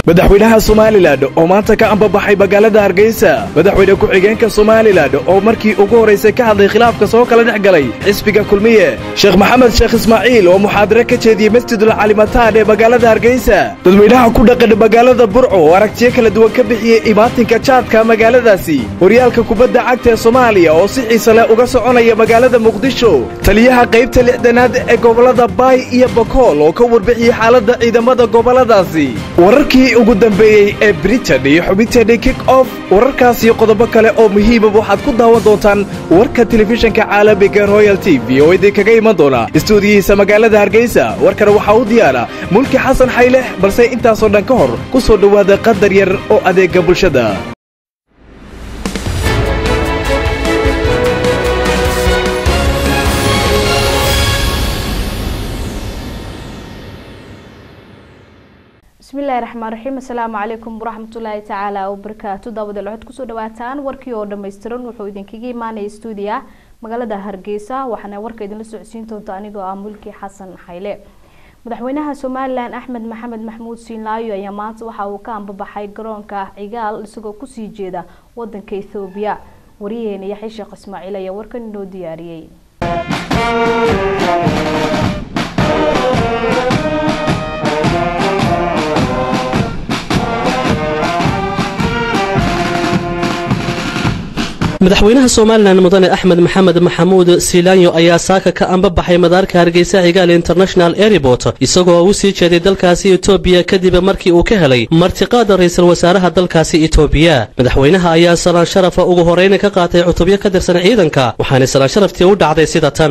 madaxweynaha somalilan oo maanta ka ambabaxay magaalada hargeysa madaxweyne ku-xigeenka somalilan oo markii ugu horraysay ka hadlay khilaafka soo kala dhex galay xisbiga kulmiye sheekh maxamed sheekh ismaaciil oo muxaadare ka jeediyey masjidul calimataan ee magaalada hargeysa dadweynaha ku dhaqan magaalada burco oo aragtiyo kala duwan ka bixiyey imaatinka jaadka magaaladaasi horyaalka kubadda cagta ee soomaaliya oo si xiise leh uga soconaya magaalada muqdisho taliyaha qaybta lixdanaad ee gobollada baay iyo bakool oo ka warbixiyey xaaladda ciidamada gobolladaasi wararkii ugu dambeeyey ee britain iyo xubinteenii kick off wararkaas iyo qodobo kale oo muhiimab waxaad ku daawan doontaan warka telefishinka caalamiga royal t v oo idinkaga iman doona istuudiyihiisa magaalada hargeysa warkana waxaa u diyaara mulki xasan xayleh balse intaasoo dhan ka hor ku soo dhowaada qadar yar oo adeega bulshada bismillahi raxmaan raxiim assalaamu calaykum waraxmatullaahi tacaala wabarakaatu daawadael waxaad kusoo dhawaataan warkii oo dhammaystiran wuxuu idinkaga imaanaya stuudiya magaalada hargeysa waxaana warka idinla socodsiin doonta anigoo ah mulki xasan xayle madaxweynaha somalilan axmed maxamed maxmuud siinlaayo ayaa maanta waxa uu ka ambabaxay garoonka cigaal isagoo kusii jeeda wadanka ethoobiya wariyaheena yaxya sheekh ismaaciil ayaa warkan inoo diyaariyey madaxweynaha somalilan mudane axmed maxamed maxamuud silaanyo ayaa saaka ka ambabaxay madaarka hargeysa cigaal international airport isagoo u sii jeeday dalkaasi etoobiya kadib markii uu ka helay martiqaada ra-iisul wasaaraha dalkaasi etoobiya madaxweynaha ayaa salaan sharafa ugu horeyna ka qaatay cutubyo ka tirsan ciidanka waxaana salaan sharaftii u dhacday sida tan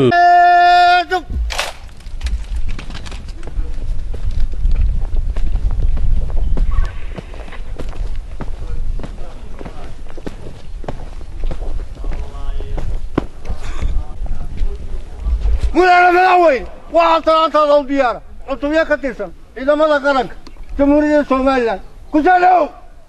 mudane madaxweyne waxaa talaantaada u diyaara cutubyo ka tirsan ciidamada qaranka jamhuuriyadda somalilan ku soo dhowow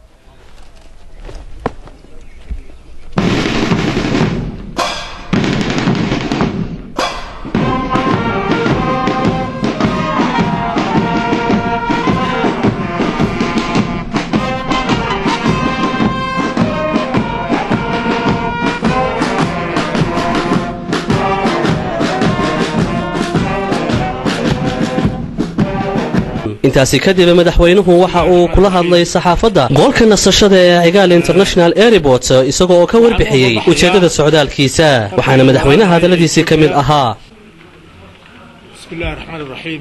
intaasi kadib madaxweynuhu waxa uu kula hadlay saxaafadda goolka nasashada ee cigaal international airport isagoo oo ka warbixiyey ujeeddada socdaalkiisa waxaana madaxweynaha hadalladiisii ka mid ahaa bismillahi raxmaan iraxiim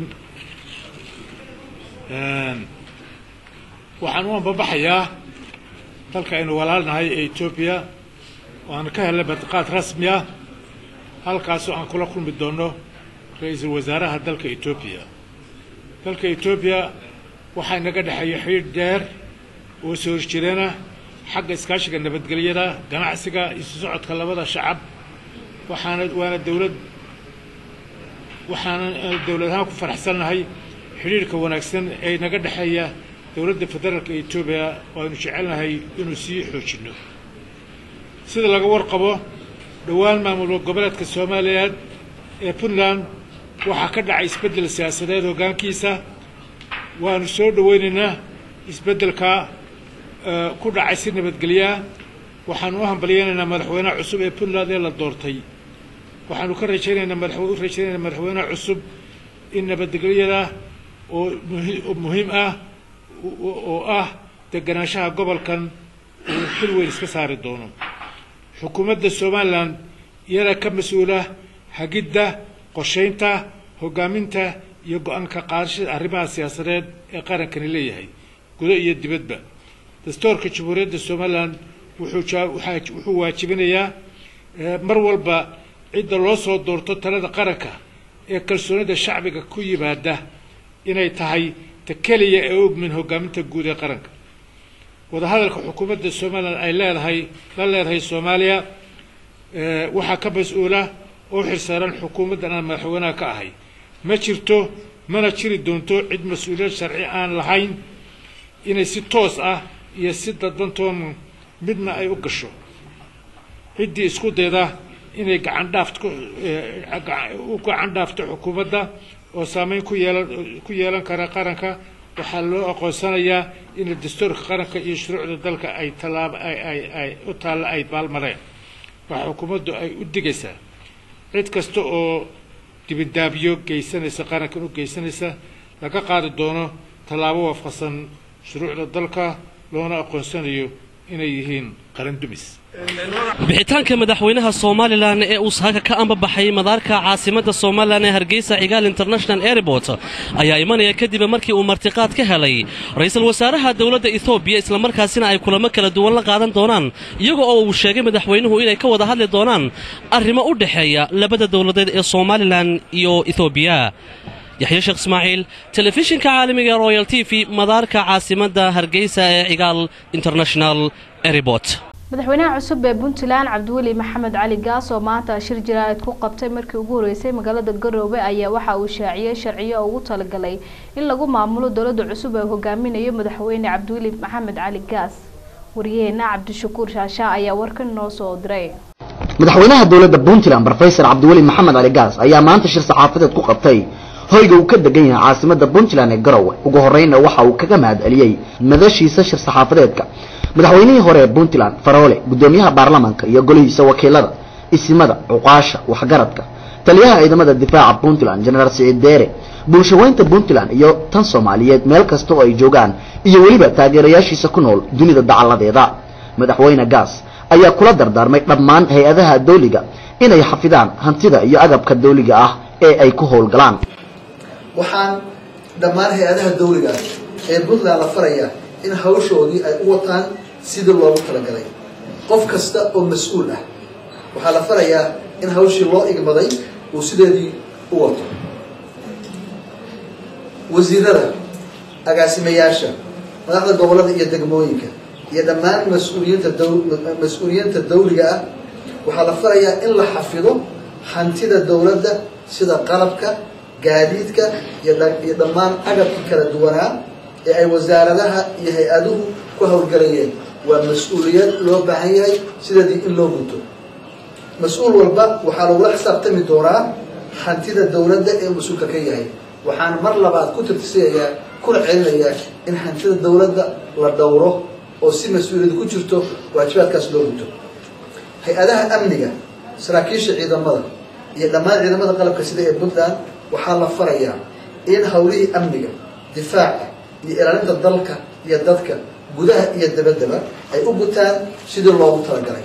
waxaan u ambabaxayaa dalka aynu walaalnahay ee etoobiya waana ka helnay martiqaad rasmi ah halkaasoo aan kula kulmi doono ra-iisul wasaaraha dalka etoobiya dalka etoobiya waxaa inaga dhexeeya xidhiidh dheer oo soo horjeedana xagga iskaashiga nabadgelyada ganacsiga isu socodka labada shacab waxaana waana dowlad waxaana dowlad ahaan ku faraxsannahay xidhiidhka wanaagsan ee inaga dhexeeya dowladda federaalka etoobiya oo aynu jecelnahay inuu sii xoojinno sida laga warqabo dhowaan maamul goboleedka soomaaliyeed ee puntland waxaa ka dhacay isbeddel siyaasadeed hoggaankiisa waanu soo dhoweynaynaa isbeddelka ku dhacay si nabadgelyaa waxaanu u hambalyeynaynaa madaxweynaha cusub ee puntland ee la doortay waxaanu ka rajaynaynaa madax u rajaynaynaa madaxweynaha cusub in nabadgelyada oo muhiim ah oo ah deganaanshaha gobolkan uu xil weyn iska saari doono xukuumadda somalilan iyada ka mas-uula hagidda qorshaynta hoggaaminta iyo go-aanka qaadashada arrimaha siyaasadeed ee qarankani leeyahay gudo iyo dibadba dastuurka jamhuuriyadda somalilan wuxuu waajibinayaa mar walba cidda loo soo doorto talada qaranka ee kalsoonida shacbiga ku yimaada inay tahay ta keliya ee ogmin hoggaaminta guud ee qaranka wadahadalka xukuumadda somalilan ay leedahay la leedahay soomaaliya waxaa ka mas-uula oo xilsaaran xukuumaddan aan madaxweynaha ka ahay ma jirto mana jiri doonto cid mas-uuliyad sharci aan lahayn inay si toos ah iyo si dadbantoon midna ay u gasho ciddii isku dayda inay gacan dhaaft u gacan dhaafto xukuumadda oo saameyn ku yeelan ku yeelan kara qaranka waxaa loo aqoonsanayaa in dastuurka qaranka iyo shuruucda dalka ay tallaabo ay ay ay u taalla ay baalmareen waxaa xukuumaddu ay u digaysaa cid kasta oo dibindaabyo geysanaysa qarankan u geysanaysa laga qaadi doono tallaabo waafaqsan shuruucda dalka loona aqoonsanayo inay yihiin qaran dumis bixitaanka madaxweynaha somalilan ee uu saaka ka ambabaxay madaarka caasimadda somalilan ee hargeysa cigaal international airport ayaa imanaya kadib markii uu martiqaad ka helay ra-iisul wasaaraha dowladda ethoobiya islamarkaasina ay kulamo kala duwan la qaadan doonaan iyaga oo uu sheegay madaxweynuhu inay ka wada hadli doonaan arrimo u dhexeeya labada dowladeed ee somalilan iyo ethoobiya yaxya sheekh ismaaciil telefishinka caalamiga ee royal t v madaarka caasimadda hargeysa ee cigaal international airport madaxweynaha cusub ee puntland cabdiweli maxamed cali gaas oo maanta shir jaraa'id ku qabtay markii ugu horeysay magaalada garoobe ayaa waxa uu shaaciyey sharciyo ugu talagalay in lagu maamulo dowladda cusub ee hogaaminayo madaxweyne cabdiweli maxamed cali gaas wariyaheena cabdishakuur shaashaa ayaa warkan noo soo diray madaxweynaha dowladda puntland brofesor cabdiweli maxamed cali gaas ayaa maanta shir saxaafadeed ku qabtay hoyga uu ka degan yahay caasimada puntland ee garowe ugu horreynna waxa uu kaga mahad celiyey madashiisa shir saxaafadeedka madaxweynihii hore ee puntland faroole guddoomiyaha baarlamaanka iyo golihiisa wakiilada isimada cuqaasha waxgaradka taliyaha ciidamada difaaca puntland jenaraal siciid deere bulshaweynta puntland iyo tan soomaaliyeed meel kasta oo ay joogaan iyo weliba taageerayaashiisa ku nool dunida dacalladeeda madaxweyne gaas ayaa kula dardaarmay dhammaan hay-adaha dawliga inay xafidaan hantida iyo agabka dawliga ah ee ay ku howlgalaan waxaan dhammaan hay-adaha dawliga ee puntland la farayaa in hawshoodii ay u wataan sidii loogu talagalay qof kasta oo mas-uul ah waxaa la farayaa in hawshii loo igmaday uu sideedii u wato wasiirada agaasimayaasha madaxda gobollada iyo degmooyinka iyo dhammaan mas-uuliyiinta daw mas-uuliyiinta dawliga ah waxaa la farayaa in la xafido hantida dowladda sida qalabka gaadiidka iyo iyo dhammaan agabkii kala duwanaa ee ay wasaaradaha iyo hay-aduhu ku howlgalayeen waa mas-uuliyad loo baahan yahay sideedii in loo guto mas-uul walba waxaa lagula xisaabtami doonaa hantida dowladda ee mas-uulka ka yahay waxaan mar labaad ku tirtisayayaa kuna celinayaa in hantida dowladda la dhowro oo si mas-uuliyad ku jirto waajibaadkaas loo guto hay-adaha amniga saraakiisha ciidamada iyo dhammaan ciidamada qalabka sida ee puntland waxaa la farayaa in howlihii amniga difaaca iyo ilaalinta dalka iyo dadka gudaha iyo dabaddaba ay u gutaan sidii loogu talagalay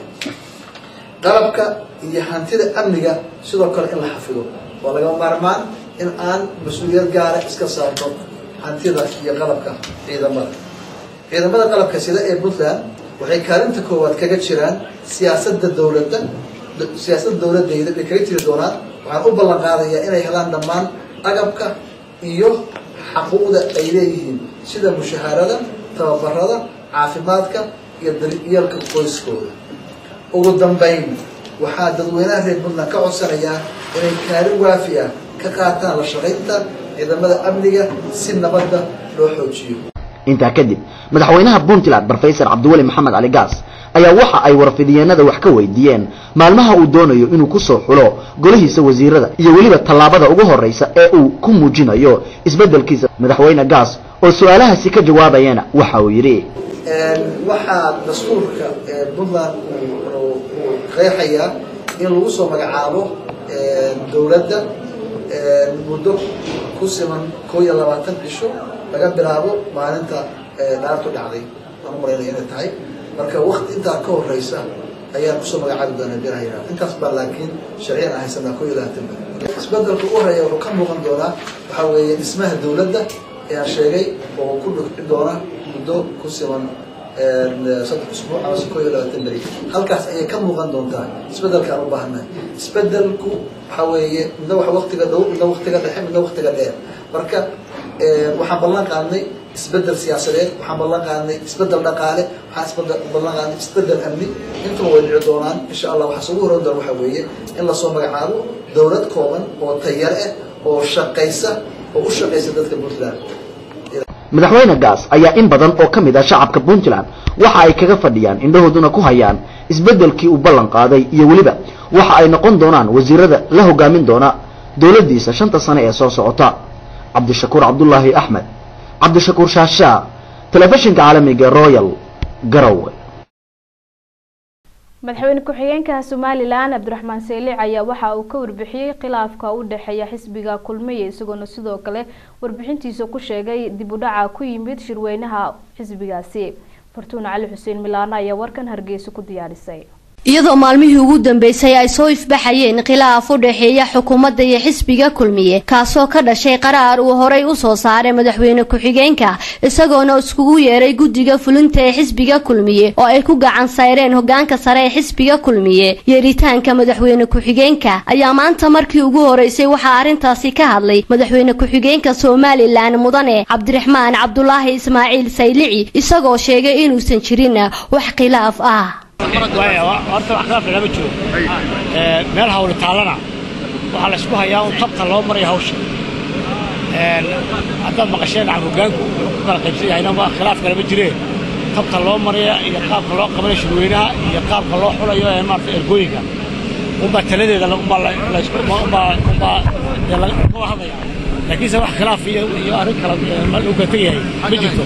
qalabka iyo hantida amniga sidoo kale in la xafido waa lagama maarmaan in aan mas-uuliyad gaara iska saarno hantida iyo qalabka ciidamada ciidamada qalabka sida ee puntland waxay kaalinta koowaad kaga jiraan siyaasadda dowladda siyaasadda dowladayda bay kaga jiri doonaan waxaan u ballan qaadayaa inay helaan dhammaan agabka iyo xaquuqda ay leeyihiin sida mushaharada tababarada caafimaadka iyo daryeelka qoyskooda ugu dambayn waxaa dadweynaha reer puntland ka codsanayaa inay kaalin waafi ah ka qaataan la shaqaynta ciidamada amniga si nabadda loo xoojiyo intaa kadib madaxweynaha puntland brofesor cabdiweli maxamed cali gaas ayaa waxa ay warfidiyeenada wax ka weydiiyeen maalmaha uu doonayo inuu kusoo xulo golihiisa wasiirada iyo weliba tallaabada ugu horeysa ee uu ku muujinayo isbedelkiisa madaxweyne gaas oo su-aalahaasi ka jawaabayana waxa uu yidhi waxaa dastuurka puntland uu qeexayaa in lagu soo magacaabo dowladda muddo ku siman koo iyo labaatan cisho laga bilaabo maalinta dhaartu dhacday aan u malaynaya inay tahay marka wakti intaa ka horeysa ayaan kusoo magacaabi doonaa birahayra intaas baa laakiin sharciyan aan haysanaa koo iyo labaatan ba isbedelka u horeeya wuxuu ka muuqan doonaa waxaa weeye dhismaha dowladda ee aan sheegay oo ku dhuci doona muddo ku siman saddex usbuuc ama se koo iyo labaatan beri halkaas ayay ka muuqan doontaa isbedelkaan u baahannahay isbedelku waxaa weeye midna wax waktiga dhow midna waktiga dhexe midna waktiga dheer marka waxaan ballan qaadnay isbedel siyaasadeed waxaan ballan qaadnay isbedel dhaqaale waxaan isbedel ballan qaadnay isbedel amni intaba way dhici doonaan insha allah waxaa ugu horan doona waxaa weeye in lasoo magacaabo dowlad kooban oo tayar ah oo shaqaysa oo u shaqaysa dadka puntland madaxweyne gaas ayaa in badan oo ka mid ah shacabka puntland waxa ay kaga fadhiyaan indhahooduna ku hayaan isbedelkii uu ballan qaaday iyo weliba waxa ay noqon doonaan wasiirada la hogaamin doona dowladdiisa shanta sane ee soo socota cabdishakuur cabdulaahi axmed cabdishakuur shaashaa telefishinka caalamiga ee royal garowe madaxweyne ku-xigeenka somalilan cabdiraxmaan seylic ayaa waxa uu ka warbixiyey khilaafka u dhexeeya xisbiga kulmiye isagoona sidoo kale warbixintiisa ku sheegay dib u dhaca ku yimid shirweynaha xisbigaasi fartuun cali xuseen milaano ayaa warkan hargeysa ku diyaarisay iyadoo maalmihii ugu dambeysay ay soo ifbaxayeen khilaaf u dhexeeya xukuumadda iyo xisbiga kulmiye kaasoo ka dhashay qaraar uu horay u soo saaray madaxweyne ku-xigeenka isagoona iskugu yeeray guddiga fulinta ee xisbiga kulmiye oo ay ku gacan sayreen hogaanka sare ee xisbiga kulmiye yeeritaanka madaxweyne ku-xigeenka ayaa maanta markii ugu horeysay waxaa arrintaasi ka hadlay madaxweyne ku-xigeenka somalilan mudane cabdiraxmaan cabdulaahi ismaaciil saylici isagoo sheegay inuusan jirin wax khilaaf ah horta wax khilaaf lama jiro meel hawli taallana waxaa la isku hayaa un tabta loo maraya hawsha haddaad maqasheen aan hogaanku wuxuu ku kala qaybsan yahayna waa khilaaf kalama jiree tabta loo maraya iyo qaabka loo qabanayo shirweynaha iyo qaabka loo xulayo ee maarata ergooyinka unbaa taladeeda unbaa unbaa hadlaya laakiinse wax khilaaf iyo iyo arrin kala lagu kala tegayahay ma jirto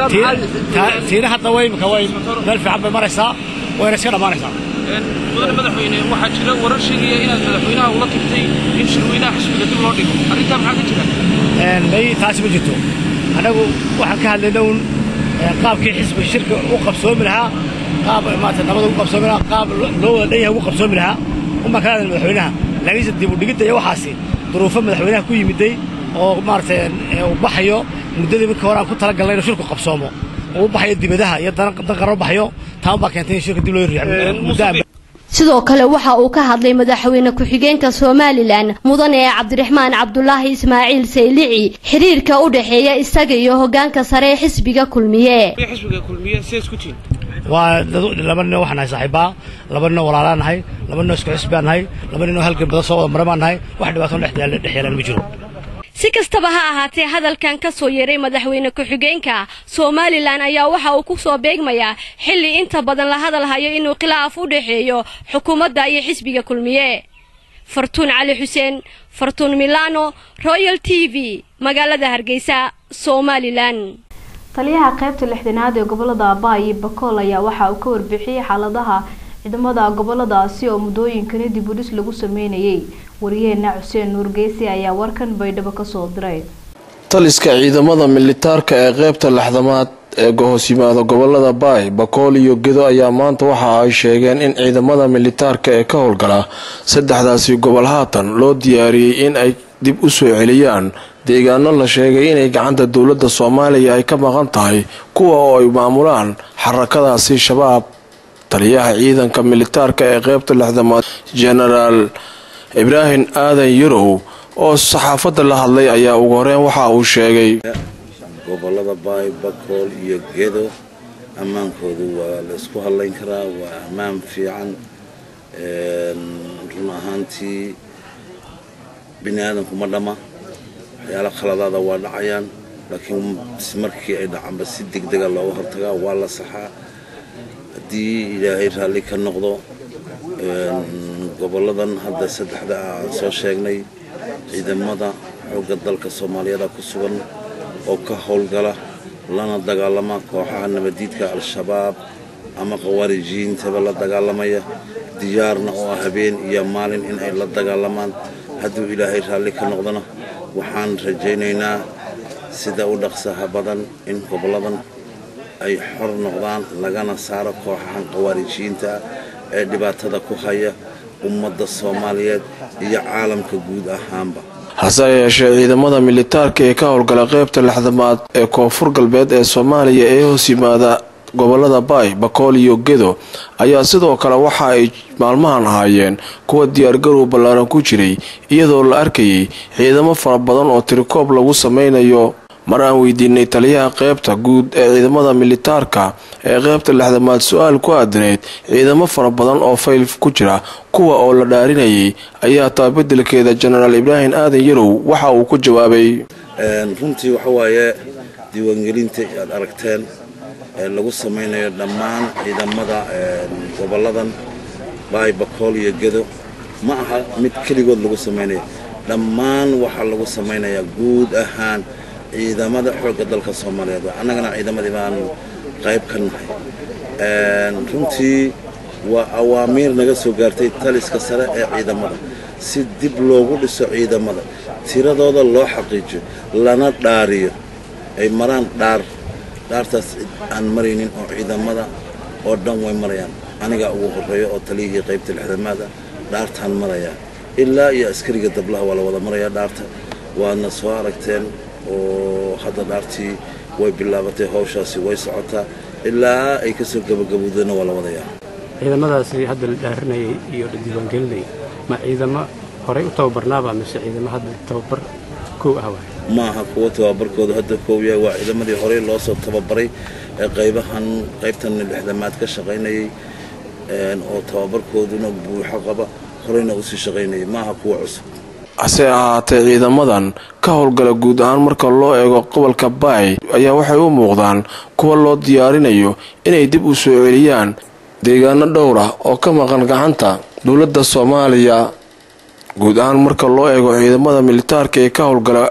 tiina hadda way imika way meel fiican bay maraysaa wayna iska dhammaanaysaa mudane madaxweyne waxaa jira warar sheegaya inaad madaxweynaha ula tagtay in shirweynaha xisbiga dib loo dhigo arrintaa maxaa ka jira may taasi ma jirto annagu waxaan ka hadlayna un qaabkii xisbiga shirka u qabsoomi lahaa qaab maarata nabada ugu qabsoomi lahaa qaab loo wada dhan yahay ugu qabsoomi lahaa unbaan ka hadlayna madaxweynaha laakiinse dib u dhigidda iyo waxaasi duruufo madaxweynaha ku yimiday oo maaragtay uu baxayo muddadii markii hore aan ku talagalnay inuu shirku qabsoomo uu baxayo dibadaha iyo dan qaro baxayo taan baa keentay in shirka dib loo riixo sidoo kale waxa uu ka hadlay madaxweyne ku-xigeenka somalilan mudane cabdiraxmaan cabdulaahi ismaaciil saylici xiriirka u dhexeeya isaga iyo hogaanka sare ee xisbiga kulmiye xisbiga kulmiye see isku tihin waa laba nin waxaan nahay saaxiibaa laba ninoo walaalaa nahay laba ninoo isku xisbaa nahay laba ninoo halgan badan soo wada maramaan nahay wax dhibaato dhex yeelaan ma jiro si kastaba ha ahaatee hadalkan ka soo yeeray madaxweyne ku-xigeenka somalilan ayaa waxa uu ku soo beegmayaa xilli inta badan la hadal hayo inuu khilaaf u dhexeeyo xukuumadda iyo xisbiga kulmiye fartuun cali xuseen fartuun milano royal t v magaalada hargeysa somalilan taliyaha qaybta lixdanaad ee gobolada abaa iyo bakool ayaa waxa uu ka warbixiyey xaaladaha ciidamada goboladaasi oo muddooyinkani dib u dhis lagu sameynayay wariyaheena xuseen nuurgeysi ayaa warkan baydhabo kasoo diray taliska ciidamada militaarka ee qeybta lexdamaad ee hoos yimaada gobolada baay bakool iyo gedo ayaa maanta waxa ay sheegeen in ciidamada militaarka ee ka howlgala saddexdaasi gobol haatan loo diyaariyey in ay dib u soo celiyaan deegaano la sheegay inay gacanta dowladda soomaaliya ay ka maqan tahay kuwa oo ay maamulaan xarakadaasi shabaab taliyaha ciidanka militaarka ee qeybta lixdamaad genaraal ibraahim aadan yarow oo saxaafadda la hadlay ayaa ugu horeyn waxa uu sheegay gobolada baay bakool iyo gedo ammaankoodu waa la isku hadlayn karaa waa ammaan fiican run ahaantii bini aadamku ma dhamma waxyaala khaladaada waa dhacayaan laakiin markii ay dhacanba si degdega looga hortagaa waa la saxaa haddii ilaahay raalli ka noqdo goboladan hadda saddexda aan soo sheegnay ciidamada xoogga dalka soomaaliyeed ku sugan oo ka howlgala lana dagaalama kooxaha nabadiidka al-shabaab ama khawaarijiyiintaba la dagaalamaya diyaarna oo ah habeen iyo maalin in ay la dagaalamaan hadduu ilaahay raalli ka noqdona waxaan rajaynaynaa sida u dhaqsaha badan in goboladan ay xor noqdaan lagana saaro kooxahan khawaarijiyiinta ah ee dhibaatada ku haya ummadda soomaaliyeed iyo caalamka guud ahaanba hase yeeshee ciidamada militaarka ee ka howlgala qeybta lixdamaad ee koonfur galbeed ee soomaaliya ee hoos yimaada gobolada baay bakool iyo gedo ayaa sidoo kale waxa ay maalmahan ahaayeen kuwa diyaargarow ballaaran ku jiray iyadoo la arkayay ciidamo fara badan oo tirikoob lagu sameynayo mar aan weydiinay taliyaha qeybta guud ee ciidamada militaarka ee qeybta lixdamaad su-aal ku aadaneyd ciidamo fara badan oo fayl ku jira kuwa oo la dhaarinayay ayaa taabadelkeeda jenaraal ibraahim aadan yarow waxa uu ku jawaabay runtii waxa waaye diiwaangelinta aad aragteen ee lagu samaynayo dhammaan ciidamada goboladan baay bakool iyo gedo ma aha mid keligood lagu samaynayo dhammaan waxaa lagu samaynayaa guud ahaan ciidamada xoogga dalka soomaaliyeed annagana ciidamadii baan qayb ka nahay runtii waa awaamiir naga soo gaartay taliska sare ee ciidamada si dib loogu dhiso ciidamada tiradooda loo xaqiijiyo lana dhaariyo ay maraan dhaar dhaartaas aan maraynin oo ciidamada oo dhan way marayaan anigaa ugu horreeya oo taliyihii qaybta lixdamaada dhaartaan marayaa ilaa iyo askariga dablaha waa la wada marayaa dhaarta waadna soo aragteen oo hadda dhaartii way bilaabatay hawshaasi way socotaa ilaa ay ka soo gabagabowdana waa la wadayaa ciidamadaasi hadda la dhaarinayay iyo la diiwaangelinayay ma ciidamo horey u tababarnaaba mise ciidamo hadda tababar kow ah waay ma aha kuwo tababarkoodu hadda koow yahay waa ciidamadii horey loo soo tababaray ee qaybahan qaybtan lixdamaad ka shaqaynayay oo tababarkooduna buuxo qaba horeyna usii shaqaynayay ma aha kuwo cusub hase ahaatee ciidamadan ka howlgala guud ahaan marka loo eego gobolka baay ayaa waxay u muuqdaan kuwa loo diyaarinayo inay dib u soo celiyaan deegaano dhowr ah oo ka maqan gacanta dowladda soomaaliya guud ahaan marka loo eego ciidamada militaarka ee ka howlgala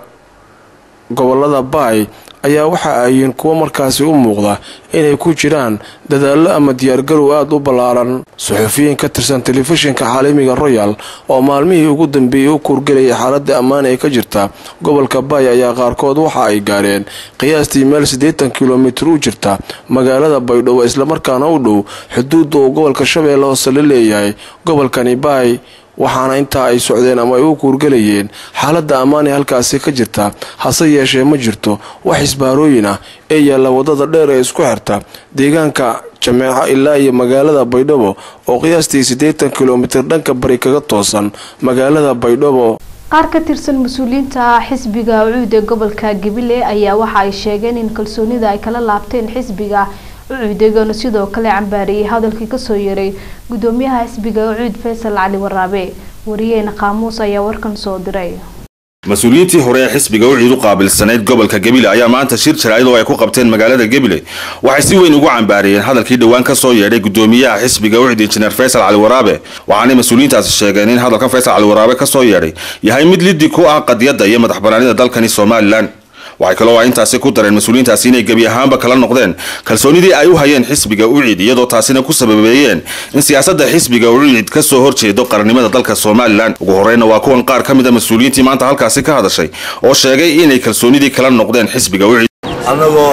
gobolada baay ayaa waxa ayiin kuwo markaasi u muuqda inay ku jiraan dadaallo ama diyaargarow aada u ballaaran suxufiyiin ka tirsan telefishinka caalamiga royal oo maalmihii ugu dambeeyey u kuurgelayay xaaladda ammaan ee ka jirta gobolka baay ayaa qaarkood waxa ay gaareen qiyaastii meel siddeetan kilomitir u jirta magaalada baydhabo islamarkaana u dhow xuduudda uu gobolka shabeelle hoose la leeyahay gobolkani baay waxaana intaa ay socdeen ama ay u kuurgelayeen xaaladda ammaan ee halkaasi ka jirta hase yeeshee ma jirto wax isbaarooyin ah ee yaalla waddada dheer ee isku xirta deegaanka jameeco ilaa iyo magaalada baydhabo oo qiyaastii siddeetan kilomitir dhanka bari kaga toosan magaalada baydhabo qaar ka tirsan mas-uuliyiinta xisbiga ucuud ee gobolka gabiley ayaa waxa ay sheegeen in kalsoonida ay kala laabteen xisbiga ucuud eegana sidoo kale cambaariyey hadalkii kasoo yeeray gudoomiyaha xisbiga ucuud faysal cali waraabe wariyeena qaamuus ayaa warkan soo diray mas-uuliyiintii hore ee xisbiga uciid u qaabilsanayd gobolka gebile ayaa maanta shir jaraa'id oo ay ku qabteen magaalada gebile waxay si weyn ugu cambaariyeen hadalkii dhowaan ka soo yeedhay gudoomiyaha xisbiga ucid injineer faysal cali waraabe waxaanay mas-uuliyiintaasi sheegeen in hadalkan faysal cali waraabe ka soo yeedhay yahay mid liddi ku ah qadiyadda iyo madax banaanida dalkani somalilan waxay kaloo ay intaasi ku dareen mas-uuliyiintaasi inay gebi ahaanba kala noqdeen kalsoonidii ay u hayeen xisbiga ucid iyadoo taasina ku sababeeyeen in siyaasadda xisbiga ucid ka soo horjeedo qarannimada dalka somalilan ugu horeyna waa kuwan qaar ka mid a mas-uuliyiintii maanta halkaasi ka hadashay oo sheegay inay kalsoonidii kala noqdeen xisbiga ucid annagoo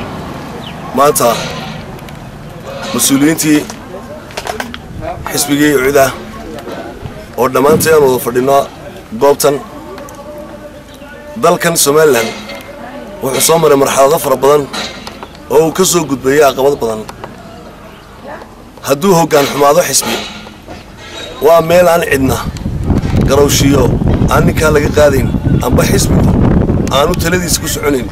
maanta mas-uuliyiintii xisbigii ucid ah oo dhammaanteen wada fadhino goobtan dalkan somalilan wuxuu soo maray marxalado fara badan oo uu ka soo gudbeeyey caqabad badan hadduu hoggaan xumaado xisbi waa meel aan cidna garowshiyo aan ninkaa laga qaadayn amba xisbigu aanu taladiisa ku soconayn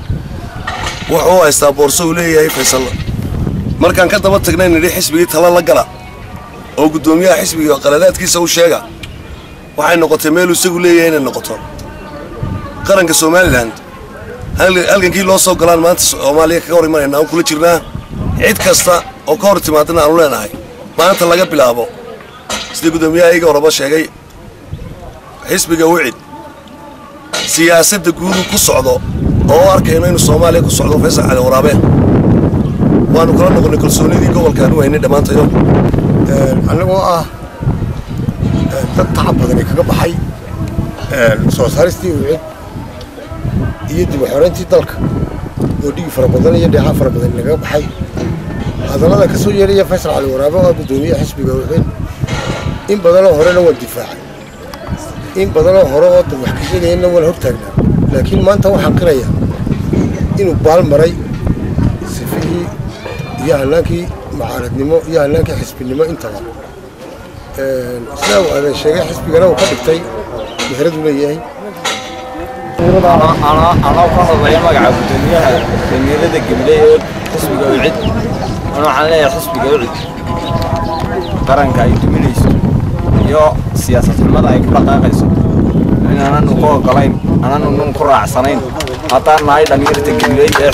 wuxuu haystaa boorso uu leeyahay faysal markaan ka daba tagnay nidhi xisbigii tala la gala oo guddoomiyaha xisbiga qaladaadkiisa u sheega waxay noqotay meeluu isagu leeyahay inay noqoto qaranka somalilan halgankii loo soo galaan maanta soomaaliya kaga hor imanayna aan kula jirnaa cid kasta oo ka hor timaadana aanu leenahay maanta laga bilaabo sida guddoomiyaha iga horaba sheegay xisbiga wicid siyaasadda guudu ku socdo oo arkayno inuu soomaaliya ku socdo faysal cali waraabe waanu kala noqonnay kalsoonidii gobolkaan u haynay dhammaantayo annagoo ah dad tacab badani kaga baxay soo saaristii wicid iyo dib u xoreyntii dalka oo dhigi fara badan iyo dheecaan fara badan lagaga baxay hadallada ka soo yeeraya faysal cali waraabe oo ah guddoomiyaha xisbiga wicid in badanoo horena waan difaacay in badanoo hore oo dad wax ka sheegayana waan hortaagnaa laakiin maanta waxaan qirayaa inuu baal maray sifihii iyo hannaankii mucaaradnimo iyo hannaankii xisbinimo intaba sidaa uu aadan sheegay xisbigana uu ka dhigtay meheradu leeyahay anoo ka hadlaya magaca guddoomiyaha damiirada gabiley ee xisbiga ucid an waxaan leeyahay xisbiga ucid qaranka ay duminayso iyo siyaasad xumada ay ku dhaqaaqayso in aananu ku ogolayn aananu nun ku raacsanayn haddaan nahay dhallinyarta gabiley ee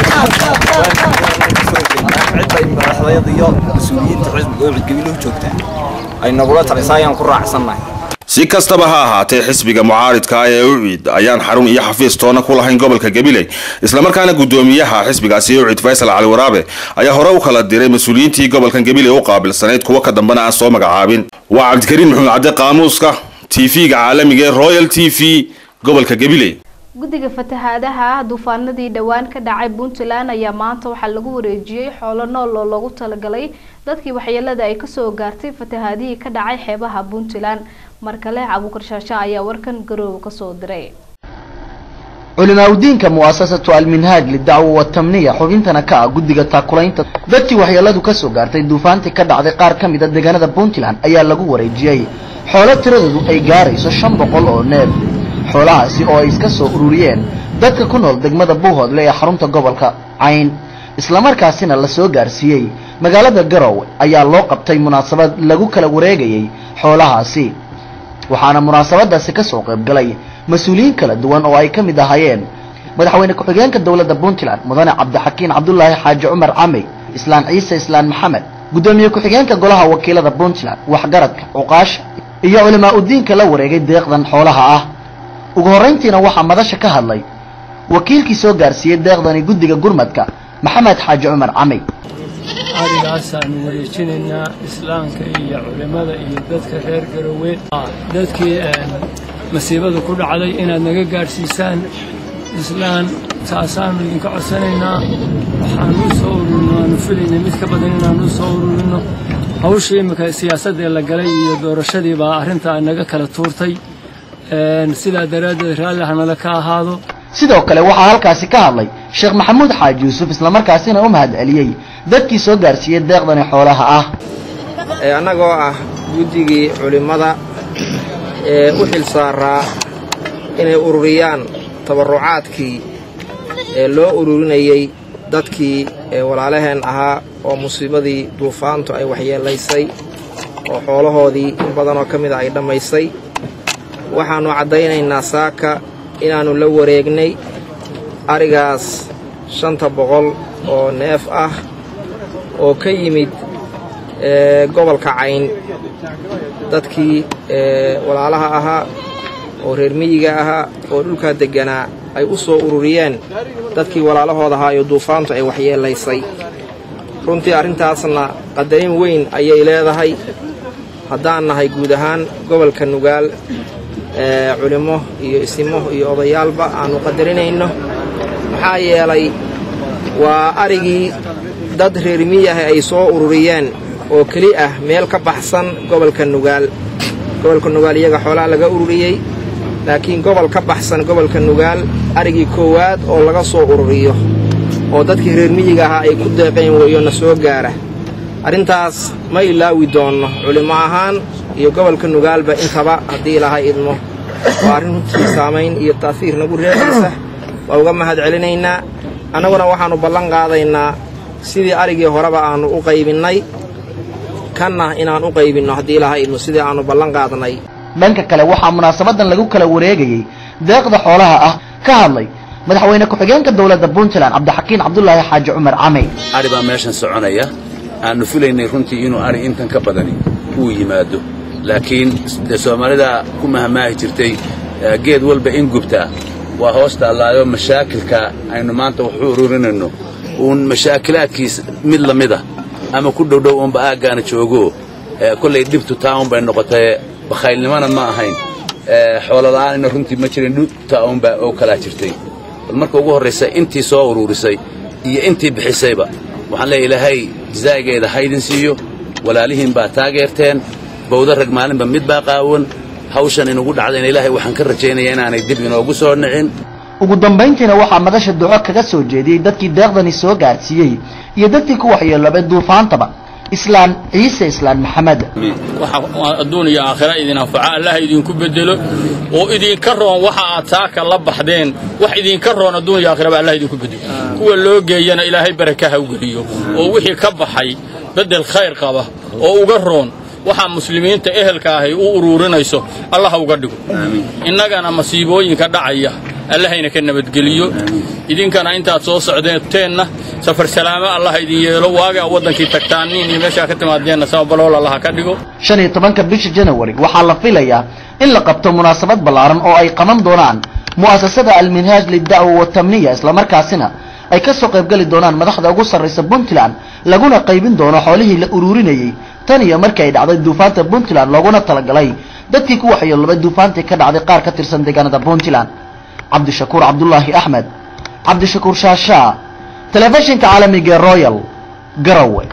cidbay madaxdayada iyo mas-uuliyiinta xisbiga ucid gabiley u joogtaa ay nagula talisa ayaan ku raacsannahay si kastaba ha ahaatee xisbiga mucaaridka ee ucid ayaan xarun iyo xafiis toona ku lahayn gobolka gabiley islamarkaana gudoomiyaha xisbigaasi ucid faysal cali waraabe ayaa hore u kala diray mas-uuliyiintii gobolkan gabiley u qaabilsanayd kuwa ka dambena aan soo magacaabin waa cabdikariin maxamed cadde qaamuuska tv-ga caalamiga ee royal t v gobolka gabiley guddiga fatahaadaha duufaanadii dhowaan ka dhacay puntland ayaa maanta waxaa lagu wareejiyey xoolo nool oo loogu talagalay dadkii waxyeelada ay kasoo gaartay fatahaadihii ka dhacay xeebaha puntland mar kale cabuukar shaasha ayaa warkan garoowe kasoo diray culimaauddiinka mu'asasatu alminhaaj lidacwa watamniya xubintana ka ah guddiga taakulaynta dadkii waxyeeladu kasoo gaartay duufaantii ka dhacday qaar ka mid a deegaanada puntland ayaa lagu wareejiyey xoolo tiradoodu ay gaarayso shan boqol oo neef xoolahaasi oo ay iska soo ururiyeen dadka ku nool degmada buuhoodle ee xarunta gobolka cayn islamarkaasina la soo gaarsiiyey magaalada garowe ayaa loo qabtay munaasabad lagu kala wareegayey xoolahaasi waxaana munaasabadaasi ka soo qayb galay mas-uuliyiin kala duwan oo ay ka mid ahaayeen madaxweyne ku-xigeenka dowladda puntland mudane cabdixakiin cabdulaahi xaaji cumar camey islaan ciise islaan maxamed guddoomiye ku-xigeenka golaha wakiilada puntland waxgaradka cuqaasha iyo culimaa udiinka la wareegay deeqdan xoolaha ah ugu horrayntiina waxaa madasha ka hadlay wakiilkii soo gaarsiiyey deeqdani guddiga gurmadka maxamed xaaji cumar camey arigaasaanu wareejinaynaa islaamka iyo culimmada iyo dadka reer garowe dadkii masiibada ku dhacday inaad naga gaadhsiisaan islaan taasaanu idinka codsanaynaa waxaanu u soo ururino aanu filaynay mid ka badan inaanu u soo ururino hawshii imika siyaasaddee la galay iyo doorashadii baa arrintaa naga kala tuurtay sidaa daraaddeed raalli hanala ka ahaado sidoo kale waxaa halkaasi ka hadlay sheekh maxamuud xaaji yuusuf islamarkaasina u mahad celiyey dadkii soo gaarsiiyey deeqdani xoolaha ah annagoo ah guddigii culimmada ee u xil saaraa inay ururiyaan tabarrucaadkii ee loo ururinayey dadkii walaalaheen ahaa oo musiibadii duufaantu ay waxyeelaysay oo xoolahoodii in badanoo ka mida ay dhammaysay waxaannu caddaynaynaa saaka inaannu la wareegnay arigaas shanta boqol oo neef ah oo ka yimid gobolka cayn dadkii walaalaha ahaa oo reer miyiga ahaa oo dhulkaa degganaa ay u soo ururiyeen dadkii walaalahooda ahaa iyo duufaantu ay waxyeelaysay runtii arrintaasna qadarin weyn ayay leedahay haddaan nahay guud ahaan gobolka nugaal culimmo iyo isimo iyo odayaalba aannu qadarinayno maxaa yeelay waa arigii dad reer miyaha ay soo ururiyeen oo keli ah meel ka baxsan gobolka nugaal gobolka nugaal iyaga xoolaha laga ururiyey laakiin gobol ka baxsan gobolka nugaal arigii koowaad oo laga soo ururiyo oo dadkii reer miyiga ahaa ay ku deeqeen weeyo na soo gaara arrintaas ma ilaawi doonno culimmo ahaan iyo gobolka nugaalba intaba haddii ilaahay idmo waa arrin runtii saamayn iyo taasiir nagu reexaysa waa uga mahad celinaynaa annaguna waxaannu ballan qaadaynaa sidii arigii horeba aannu u qaybinnay kanna inaan u qaybinno haddii ilaahay idmo sidii aannu ballan qaadnay dhanka kale waxaa munaasabadan lagu kala wareegayey deeqda xoolaha ah ka hadlay madaxweyne ku-xigeenka dowladda puntland cabdixakiin cabdulaahi xaaji cumar camey ari baa meeshan soconaya aannu filaynay runtii inuu ari intan ka badani uu yimaado laakiin dee soomaalida ku mahamaahi jirtay geed walba in gubtaa waa hoos taallaayo mashaakilka aynu maanta wax u ururinayno uun mashaakilaadkiis mid la mida ama ku dhowdhow uunba aaggaana joogo kollay dhibtu taa unbay noqotay bakhaylnimona ma ahayn xoolola'aanina runtii ma jirin dhibta uunbaa oo kalaa jirtay bal marka ugu horraysa intii soo uruurisay iyo intii bixisayba waxaan leeya ilaahay jazaa'igeeda haydin siiyo walaalihiin baa taageerteen bawda rag maalinba mid baa qaawan hawshan inugu dhacdayna ilaahay waxaan ka rajaynayaa inaanay dib inoogu soo nicin ugu dambayntiina waxaa madasha duco kaga soo jeediyey dadkii deeqdani soo gaarsiiyey iyo dadkii ku waxyeeloobay duufaantaba islaan ciise islaan maxamed waxa adduun iyo aakhira idin anfaca allaha idinku bedelo oo idinka roon waxa aad saaka la baxdeen wax idinka roon adduun iyo aakhiraba allah idinku bedelo kuwa loo geeyana ilaahay baraka ha u geliyo oo wixii ka baxay beddel khayr qaba oo uga roon waxaa muslimiinta ehelka ahay u uruurinayso allah ha uga dhigo innagana masiibooyinka dhacaya allahayna ka nabadgeliyo idinkana intaad soo socdeeteenna safar salaamo allah idin yeelo waagaa waddankii tagtaan nin iyo meeshaa ka timaadeenna samabalool allah ka dhigo shan iyo tobanka bisha janawari waxaa la filayaa in la qabto munaasabad ballaaran oo ay qaban doonaan mu'asasada alminhaaj lidacwa watamniya islamarkaasina ay ka soo qaybgeli doonaan madaxda ugu sarraysa puntland laguna qaybin doono xoolihii la ururinayey tan iyo markii ay dhacday duufaanta puntland looguna talagalay dadkii ku waxyeelobay duufaantii ka dhacday qaar ka tirsan deegaanada puntland cabdishakuur cabdulaahi axmed cabdishakuur shaashaa telefishinka caalamiga ee royal garowe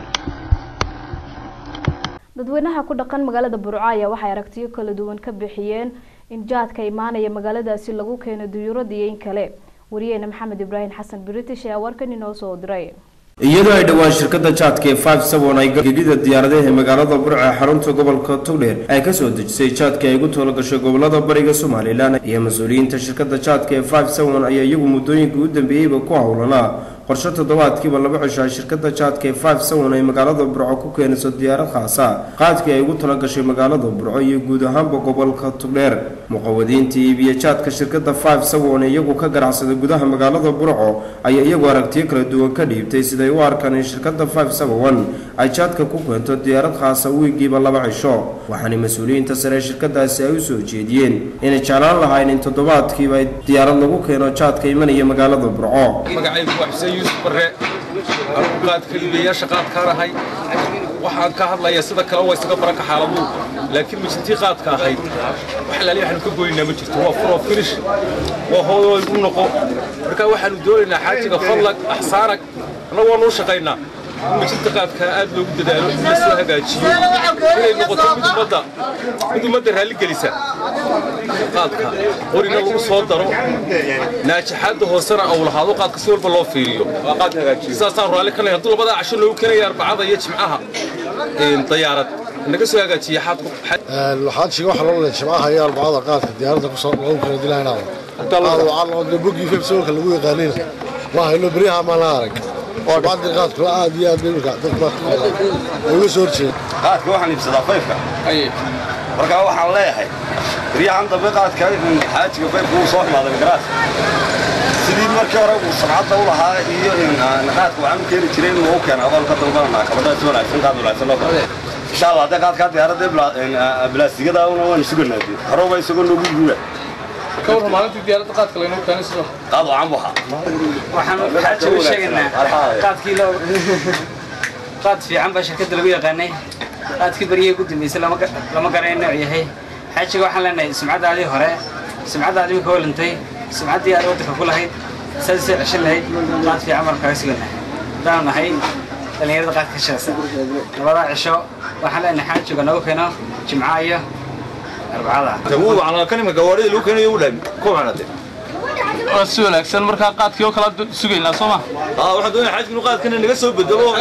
dadweynaha ku dhaqan magaalada burco ayaa waxay aragtiyo kala duwan ka bixiyeen in jaadka imaanaya magaaladaasi lagu keeno duyuurada iyo in kale wariyeena maxamed ibraahim xasan british ayaa warkan inoo soo diray iyadoo ay dhowaan shirkadda jaadka ee five seven ay gegida diyaaradaha ee magaalada burco ee xarunta gobolka togdheer ay ka soo dejisay jaadka ay ugu talagashay gobolada bariga somalilan iyo mas-uuliyiinta shirkadda jaadka ee five seven ayaa iyagu muddooyinka u dambeeyeyba ku howlanaa qorshe toddobaadkiiba laba cishaa shirkadda jaadka ee five seven ay magaalada burco ku keenayso diyaarad khaasa qaadkii ay ugu talagashay magaalada burco iyo guud ahaanba gobolka togdheer muqawadiinta iibiya jaadka shirkadda five seven ee iyagu ka ganacsada gudaha magaalada burco ayaa iyagu aragtiyo kala duwan ka dhiibtay siday u arkaan in shirkadda five seven ay jaadka ku keento diyaarad khaasa wiigiiba laba cisho waxaana mas-uuliyiinta sare ee shirkadaasi ay u soo jeediyeen inay jeclaan lahayn in toddobaadkiiba ay diyaarad lagu keeno jaadka imanaya magaalada burco magacaygu waa xuseen yuusuf barre anugu qaadka iibiyayaasha qaadkaan ahay waxaan ka hadlayaa sida kale waa isaga baranka xaaladuhu laakiin mijintii qaadka ahayd wax laali waxaanu ka goynaa ma jirto waa furoo finish waa hoodoy u noqo marka waxaanu doonaynaa xaajiga fadlag axsaanag annagu waanu u shaqaynaa in mijinta qaadka aad loogu dadaalo in la soo hagaajiyo inay noqoto mid ummadda mid ummadda raalli gelisa qaadka qorina lagu soo daro naajaxaadda hoosena uu lahaado qaadka si walba loo fiiriyo saasaan raalli ka nahay hadduu labadaa casho noogu keenaya arbacada iyo jimcaha dayaarad naga soo hagaajiya xaadku xaajiga waxa loo leeyahay jimcaha iyo arbacada qaadka diyaaradda ku soo lagu kala dilaynaa qaad waxaa loo diray bogii febsoolka lagu yaqaanina waa haylo beryaha maan la arag bacdi qaadku aad iyo aad bay marka dadka uga soo horjeeda qaadka waxaan iibsadaa fayfka marka waxaan leeyahay beryahan dambe qaadka xaajiga fayfka wuu soo xumaaday garaas sidii markii hore uu sabcadda u lahaa iyo qaadka waxaan u keeni jiray inuu u keena adoo ka dalbananaa kabadha si wanaagsan qaad wanaagsan loo kale insha allah haddii qaadkaa diyaaradda bilaastigada una waan suganaa hore waa isagoo noogu guura كور مالنتي ديارة قاد كلنا كان سلو قاد عمها waxaan xaaji u sheegaynaa qaadkii loo qaad fiican baa shirkadda lagu yaqaanay qaadkii baryihii ugu dambeysay lama ga- lama garanay nooc yahay xaajiga waxaan leenahay sumcaddaadii hore sumcaddaadii imika holantay sumcaddii aad waddanka ku lahayd saasay ceshan lahayd qaad fiican baan kaga sugannahay haddaanu nahay dhallinyarada qaadka ka shaqaysa labadaa cisho waxaan leenahay xaajiga nagu keeno jimca iyo arbacada تقول على كلمة قوارير لو كانوا يقول كم أنا ده waa si wanaagsan markaa qaadkii oo kala sugaynaa soo ma آه واحد دون حاجة نقاد كنا نقصه بالدواء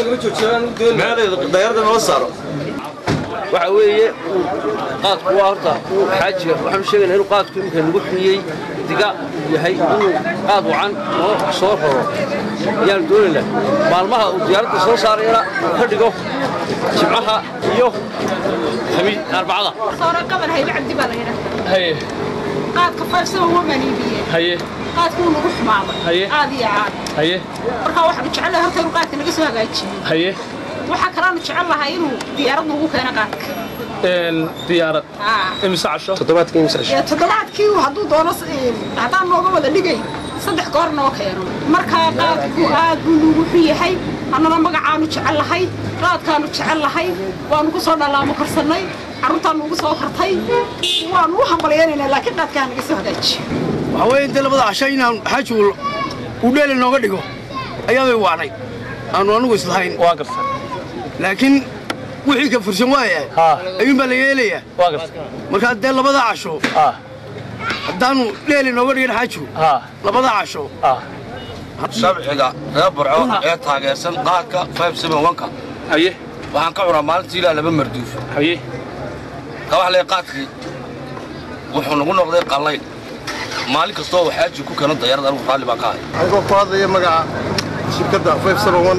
ما هذا دايرة نوصله waxa weeye qaadku waa horta xaajiga waxaanu sheegaynaa inuu qaadku iminka nagu xumiyey diga yahay inuu qaad wacan oo soo raro ayaanu doonaynaa maalmaha uu diyaaradda soo saarayana uu ka dhigo jimcaha iyo khamiis arbacada صار قبل هاي بعد دي بلا هنا haye قاد كفاف سوى هو منيبيه haye قاد كون روح معه هي. عادي عاد haye marka waxaan jecel lahaa horta inuu qaadka naga soo hagaajiyo haye waxa kalean jecel lahaa inuu diyaarad nagu keeno qaadka een diyaarad Ah. imisa casho toddobaadkii imisa Ee, toddobaadkii hadduu doono s- ee, haddaan nooga wada dhigay saddex goor noo keeno markaa qaadku aad buu nugu xun yahay annana magacaanu jecel lahay qaadkaanu jecel lahay waanu ku soo dhalaamo korsannay carruurtaan nugu soo kortay waanu u hambalyaynaynaa laakiin qaadkaa naga soo hagaajiyo waxaa weeye inta labada casho inaan xaaji uu- uu dheeli nooga dhigo ayaabay waanay aanu anigu islahayn waa garta laakiin wixii ka fursan waaya ayuun baa la yeelayaa waa garta marka dee labada casho haddaanu dheeli nooga dhigin xaajigu labada casho shabciga reer burco ee taageersan qaadka 571ka haye waxaan ka cunaa maalintii ilaa laba marduuf haye ka wax lee qaadkii wuxuu nagu noqday qallayn maalin kastoo uu xaaji ku keeno dayarada anigu raalli baan ka ahay anigoo ku hadlaya magaca shirkadda 571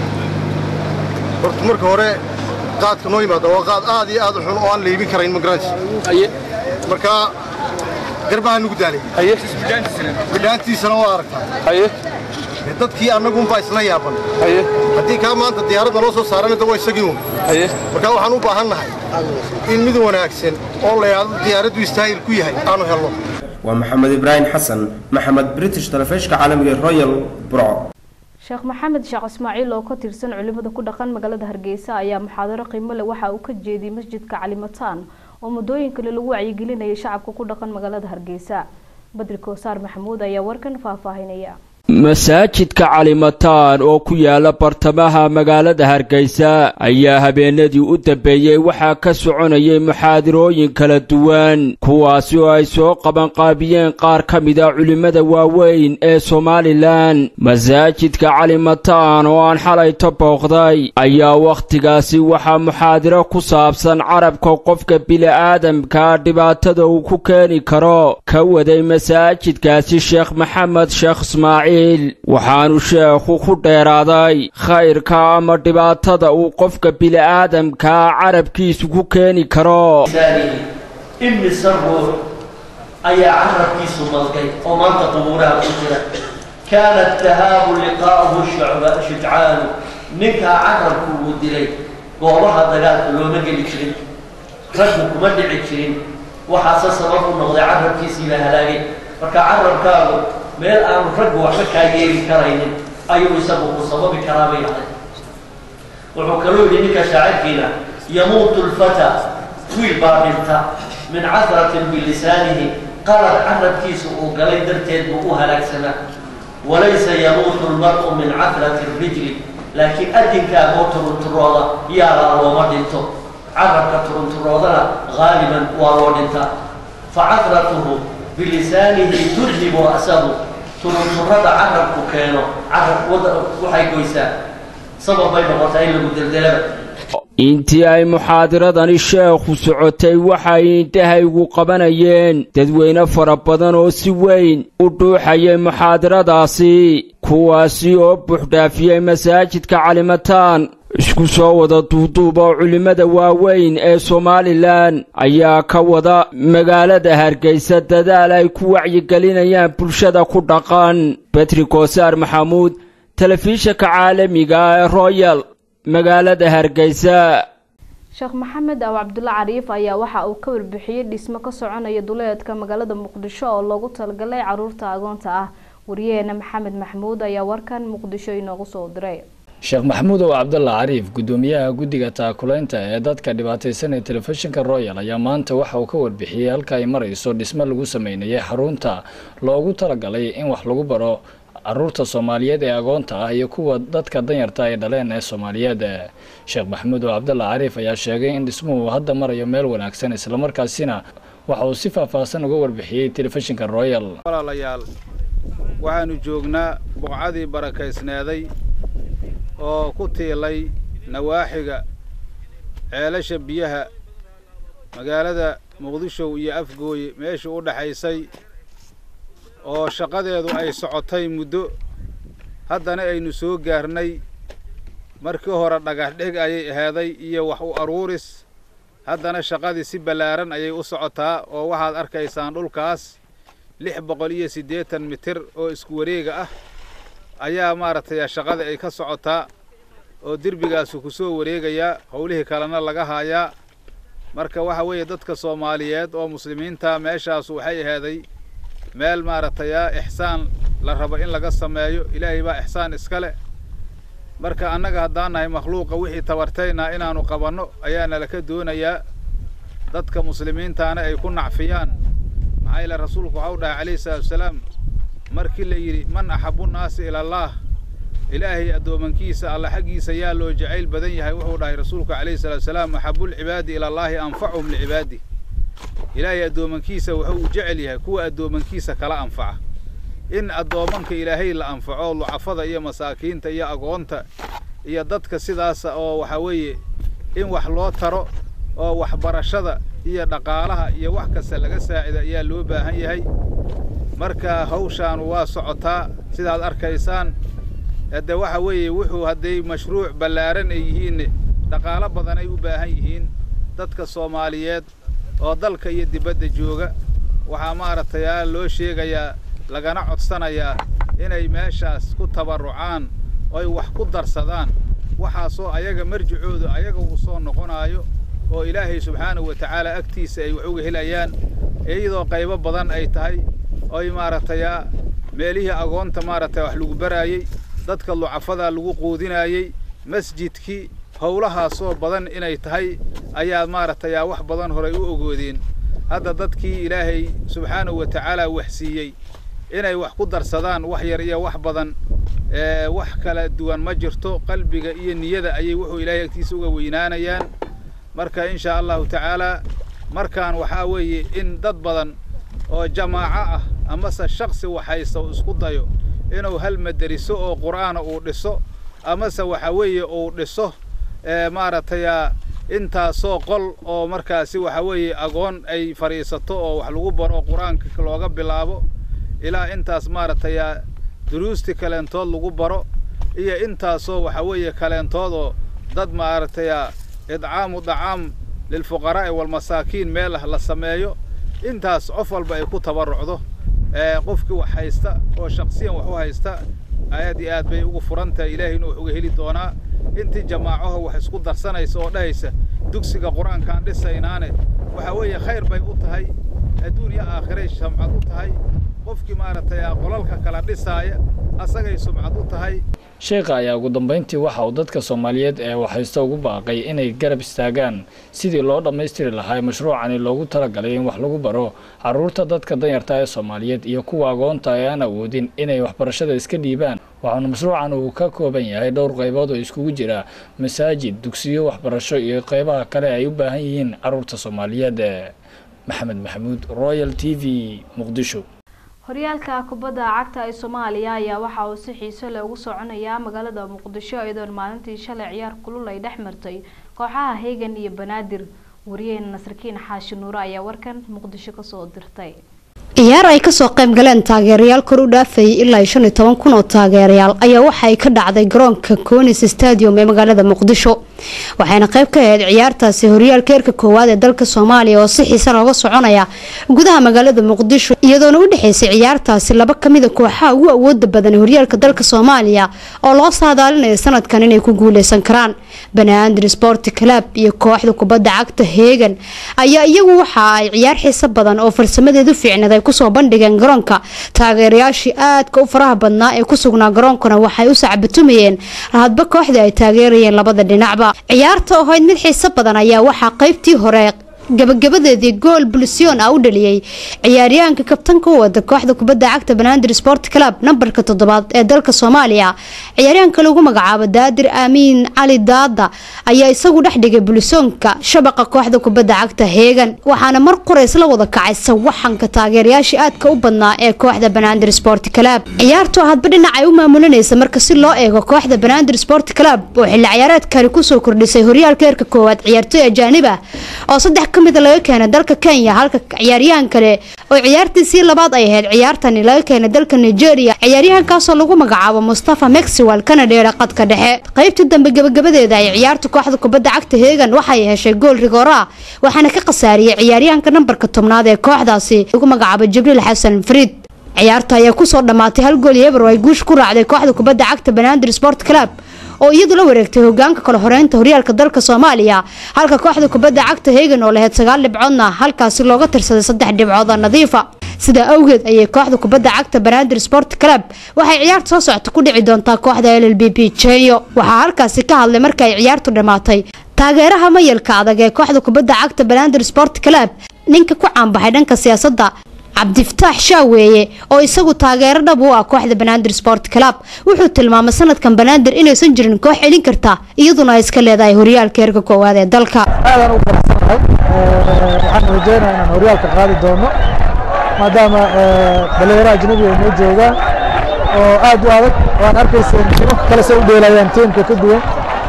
horta marka hore qaadka noo yimaada waa qaad aad iyo aad u xun oo aan la iibin karayn magaranti haye marka garbaha nugu daalay haye bidhaantiisana waa aragtaa haye dadkii annagunbaa isla yaaban haddii kaa maanta diyaaradda loo soo saarana da waa isagii un marka waxaan u baahan nahay in mid wanaagsan oo la yidhaahdo diyaaraddu istaahil ku yahay aanu helno waa maxamed ibraahim xasan maxamed british telefishka caalamiga ee royal burco sheekh maxamed sheekh ismaaciil oo ka tirsan culimada ku dhaqan magaalada hargeysa ayaa muxaadaro qiimo leh waxa uu ka jeediyey masjidka calimataan oo muddooyin kale lagu wacyigelinayay shacabka ku dhaqan magaalada hargeysa badri koosaar maxamuud ayaa warkan faahfaahinaya masaajidka calimataan oo ku yaala bartamaha magaalada hargeysa ayaa habeenadii u dambeeyey waxaa ka soconayay muxaadirooyin kala duwan kuwaasi oo ay soo qabanqaabiyeen qaar ka mid a culimmada waaweyn ee somalilan masaajidka calimataan oo aan xalayto booqday ayaa wakhtigaasi waxaa muxaadiro ku saabsan carabka qofka bili'aadamka dhibaatada uu ku keeni karo ka waday masaajidkaasi sheekh maxamed sheekh ismaaciil waxaanu sheekhu ku dheeraaday khayrka ama dhibaatada uu qofka bili'aadamkaa carabkiisu ku keeni karo imise ruux ayaa carabkiisu malgay oo maanta qubuuraha ku jira kaana tahaabu liqaa'uhu shujcaanu ninkaa carabku uu dilay goobaha dagaalka looma geli jirin raggu kuma dhici jirin waxaase sabab u noqday carabkiisii la halaagay marka carabkaagu meel aanu raggu waxba kaa yeeli karaynin ayuu isagu ku sababi karaa bay ahay wuxuu kaluu yidhi ninka shaacirkiina yamuutu lfata wiil baa dhinta min casratin bilisaanihi qalad carabkiisa uu galay darteed buu u halaagsanaa walaysa yamuutu lmar'u min casrati rijli laakiin adinkaagoo turunturooda yaalaa looma dhinto carabka turunturoodana haaliban waa loo dhintaa facasratuhu bilisaanihi tudhibu ra'sahu turunturada carabku keeno carab waxay goysaa sabab bay noqotaa in lagu deldelaba intii ay muxaadiradani sheekhu socotay waxay indhahaygu qabanayeen dadweyne fara badan oo si weyn u dhuuxayay muxaadiradaasi kuwaasi oo buuxdhaafiyey masaajidka calimataan isku soo wada duuduub oo culimmada waaweyn ee somalilan ayaa ka wada magaalada hargeysa dadaal ay ku wacyigelinayaan bulshada ku dhaqan betri koosaar maxamuud telefishinka caalamiga ee royal magaalada hargeysa sheekh maxamed aw cabdulla cariif ayaa waxa uu ka warbixiyey dhismo ka soconaya duleedka magaalada muqdisho oo loogu talagalay caruurta agoonta ah wariyaheena maxamed maxmuud ayaa warkan muqdisho inoogu soo diray sheekh maxamuud ow cabdalla cariif gudoomiyaha guddiga taakulaynta ee dadka dhibaataysan ee telefishinka royal ayaa maanta waxa uu ka warbixiyey halka ay marayso dhismo lagu sameynayay xarunta loogu talagalay in wax lagu baro caruurta soomaaliyeed ee agoonta ah iyo kuwa dadka danyarta ay dhaleen ee soomaaliyeed sheekh maxamuud oo cabdalla cariif ayaa sheegay in dhismuhu hadda marayo meel wanaagsan islamarkaasina waxa uu si faahfaahsan uga warbixiyey telefishinka royal walaalayaal waxaanu joognaa buqcadii barakaysneeday oo ku tiilay nawaaxiga ceelasha biyaha magaalada muqdisho iyo afgooye meeshii u dhaxaysay oo shaqadeedu ay socotay muddo haddana aynu soo gaarnay markii hore dhagax dhig ayay aheeday iyo wax u aruuris haddana shaqadii si ballaaran ayay u socotaa oo waxaad arkaysaan dhulkaas lix boqol iyo siddeetan mitir oo isku wareega ah ayaa maaragtay shaqada ay ka socotaa oo derbigaasu ku soo wareegayaa howlihii kalena laga haayaa marka waxa weeye dadka soomaaliyeed oo muslimiinta meeshaasu waxay aheeday meel maaragtay a ixsaan la rabo in laga sameeyo ilaahay baa ixsaan iska leh marka annaga haddaan nahay makhluuqa wixii tabartaynaa inaanu qabanno ayaa nalaka doonayaa dadka muslimiintaana ay ku nacfiyaan maxaa yeele rasuulku waxau dhahay calayhi salaatu wasalaam markii la yidhi man axabu nnaasi ila allaah ilaahay addoomankiisa alla xaggiisa yaa loo jacayl badan yahay wuxuu dhahay rasuulku calayhi salaatu wasalaam axabulcibaadi ila allaahi anfacuhum licibaadi ilaahay addoomankiisa wuxuu u jecel yahay kuwa addoomankiisa kala anfaca in addoomanka ilaahay la anfaco lucafada iyo masaakiinta iyo agoonta iyo dadka sidaasa oo waxaa weeye in wax loo taro oo waxbarashada iyo dhaqaalaha iyo wax kasta laga saacida ayaa loo baahan yahay marka hawshaanu waa socotaa sidaad arkaysaan hadde waxa weeye wuxuu hadday mashruuc ballaaran ay yihiin dhaqaalo badan ay u baahan yihiin dadka soomaaliyeed oo dalka iyo dibadda jooga waxaa maaragtay aa loo sheegayaa lagana codsanayaa inay meeshaas ku tabarrucaan oy wax ku darsadaan waxaasoo ayaga marjicoodu ayaga uu soo noqonaayo oo ilaahay subxaanahu wa tacaala agtiisa ay wax uga helayaan iyadoo qaybo badan ay tahay oy maaragtay meelihii agoonta maaragtay wax lagu baraayey dadka lucafada lagu quudinaayey masjidkii howlahaasoo badan inay tahay ayaa maaragtay wax badan horay u ogoodeen hadda dadkii ilaahay subxaanahu wa tacaala wax siiyey inay wax ku darsadaan wax yar iyo wax badan wax kala duwan ma jirto qalbiga iyo niyada ayay wuxuu ilaahay agtiisa uga weynaanayaan marka in shaa allahu tacaalaa markaan waxaa weeye in dad badan oo jamaaco ah amase shaksi waxaysta uu isku dayo inuu hal maderiso oo qur'aana uu dhiso amase waxa weeye uu dhiso maaragtay intaasoo qol oo markaasi waxa weeye agoon ay fadhiisato oo wax lagu baro qur-aanka looga bilaabo ilaa intaas maaragtay duruusti kaleentood lagu baro iyo intaasoo waxa weeye kaleentoodoo dad maaragtay idcaamu dacaam lilfuqaraa'i walmasaakiin meel ah la sameeyo intaas qof walba ay ku tabarrucdo qofkii wax haysta oo shaksiyan wax u haysta aad iyo aad bay ugu furan tahay ilaahayna wax uga heli doonaa intii jamaacaho wax isku darsanaysa oo dhahaysa dugsiga qur-aankaan dhisaynaane waxa weeye khayr bay u tahay adduun iyo aakhiray shamcad u tahay qofkii maaragtay qolalka kala dhisaaya asagay sumcad u tahay sheekha ayaa ugu dambeyntii waxa uu dadka soomaaliyeed ee waxhaysta ugu baaqay inay garab istaagaan sidii loo dhammaystiri lahaa mashruucani loogu talagalay in wax lagu baro carruurta dadka danyarta ee soomaaliyeed iyo kuwa agoonta ee aan awoodin inay waxbarashada iska dhiibaan waxaana mashruucan uu ka kooban yahay dhowr qaybood oo iskugu jira masaajid dugsiyo waxbarasho iyo qaybaha kale ay u baahan yihiin carruurta soomaaliyeed maxamed maxamuud royal t v muqdisho horyaalka kubadda cagta ee soomaaliya ayaa waxa uu si xiiso leh ugu soconayaa magaalada muqdisho iyadoon maalintii shalay ciyaar kulul ay dhex martay kooxaha heegan iyo banaadir wariyaheena nasarkiin xaashi nuure ayaa warkan muqdisho kasoo dirtay ciyaar ay kasoo qayb galeen taageerayaal kor u dhaafayay ilaa shan iyo toban kun oo taageerayaal ayaa waxa ay ka dhacday garoonka conis stadium ee magaalada muqdisho waxayna qayb ka ahayd ciyaartaasi horyaalka heerka koowaad ee dalka soomaaliya oo si xiisa looga soconaya gudaha magaalada muqdisho iyadoona u dhexeysay ciyaartaasi laba kamida kooxaha ugu awooda badan ee horyaalka dalka soomaaliya oo loo saadaalinayo sanadkan inay ku guuleysan karaan banaadir sport club iyo kooxda kubadda cagta heegan ayaa iyagu waxa ay ciyaar xiiso badan oo farsamadeedu fiicnad ay kusoo bandhigeen garoonka taageerayaashii aadka u faraha badnaa ee ku sugnaa garoonkana waxay u sacbatumayeen hadba kooxda ay taageerayeen labada dhinacba ciyaarta oo ahayd mid xiiso badan ayaa waxaa qaybtii hore gabagabadeedii gool bulsion ah u dhaliyey ciyaaryahanka kabtanka u wada kooxda kubadda cagta banaadir sport club nambarka toddobaad ee dalka soomaaliya ciyaaryahanka lagu magacaabo daadir aamiin cali daada ayaa isagu dhex dhigay bulisoonka shabaqa kooxda kubadda cagta heegan waxaana mar qorays la wada kacay sawaxanka taageerayaashii aadka u badnaa ee kooxda banaadir sport club ciyaartu hadba dhinac ay u maamulinaysa marka si loo eego kooxda banaadir sport club oo xilli ciyaareedkani kusoo kordhisay horyaalka heerka koowaad ciyaartoy ajaanib ah oo saddex kamida laga keenay dalka kenya halka ciyaaryahan kale oo ciyaartiisii labaad ay ahayd ciyaartani laga keenay dalka nigeria ciyaaryahankaasoo lagu magacaabo mustafa mexiwal kana dheera qadka dhexe qaybtii dambe gabagabadeeda ay ciyaarta kooxda kubadda cagta heegan waxay heshay gool rigoora waxaana ka khasaariyey ciyaaryahanka nambarka tobnaad ee kooxdaasi lagu magacaabo jibriil xasan fariid ciyaarta ayaa kusoo dhammaatay hal gool iyo eber oo ay guush ku raacday kooxda kubadda cagta banaadir sport club oo iyadu la wareegtay hogaanka kale horeynta horyaalka dalka soomaaliya halka kooxda kubadda cagta heegan oo lahayd sagaal dhibcoodna halkaasi looga tirsaday saddex dhibcood oo nadiifa sidaa awgeed ayay kooxda kubadda cagta banaadir sport club waxay ciyaarta soo socota ku dhici doontaa kooxda l l b b jenyo waxaa halkaasi ka hadlay marka ay ciyaartu dhammaatay taageeraha mayalka adag ee kooxda kubadda cagta banaadir sport club ninka ku caanbaxay dhanka siyaasadda cabdifataax shaaweeye oo isagu taageero dhab u ah kooxda banaadir sport club wuxuu tilmaamay sanadkan banaadir inaysan jirin koox celin karta iyaduna ay iska leedahay horyaalka heerka koowaad ee dalka aadaan ugu faraxsanahay waxaan rajeynayaa inaan horyaalka qaadi doono maadaama dhalinyaro ajnabi ay noo joogaan oo aad u adag oo aan arkaysa nimanka kale say u dheelayaan tiimka ka duwan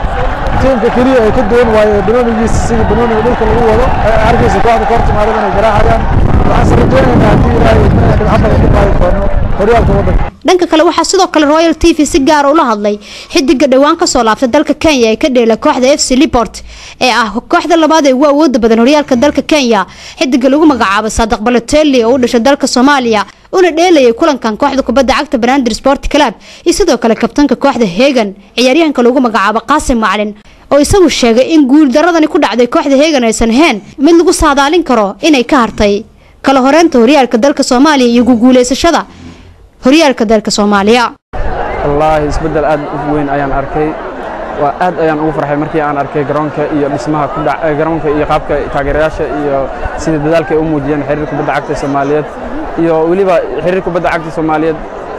tiimka keliya ay ka duwan waayo banoonigiisa sidii banooniga dhulka lagu wado arkaysa kooxda koortimaadada inay garaacayaan waxaan se rajeynaynaa haddii ilaahay dhibco badan ku qaadi doono horyaalka waddanka dhanka kale waxaa sidoo kale royal t v si gaara ula hadlay xidiga dhowaan kasoo laabtay dalka kenya ee ka dheela kooxda f c libort ee ah kooxda labaad ee ugu awooda badan horyaalka dalka kenya xidiga lagu magacaabo saadiq balotelli oo u dhashay dalka soomaaliya una dheelayay kulankan kooxda kubadda cagta banaadir sport club iyo sidoo kale kabtanka kooxda hegan ciyaaryahanka lagu magacaabo qaasim maclin oo isagu sheegay in guuldaradani ku dhacday kooxda hegan aysan ahayn mid lagu saadaalin karo inay ka hartay kala horeynta horyaalka dalka soomaaliya iyo guguuleysashada horyaalka dalka soomaaliya wallaahi isbeddel aad u weyn ayaan arkay waa aad ayaan ugu farxay markii aan arkay garoonka iyo dhismaha ku dhac garoonka iyo qaabka taageerayaasha iyo sida dadaalka ay u muujiyeen xiriir kubadda cagta Soomaaliyeed iyo weliba xiriir kubadda cagta Soomaaliyeed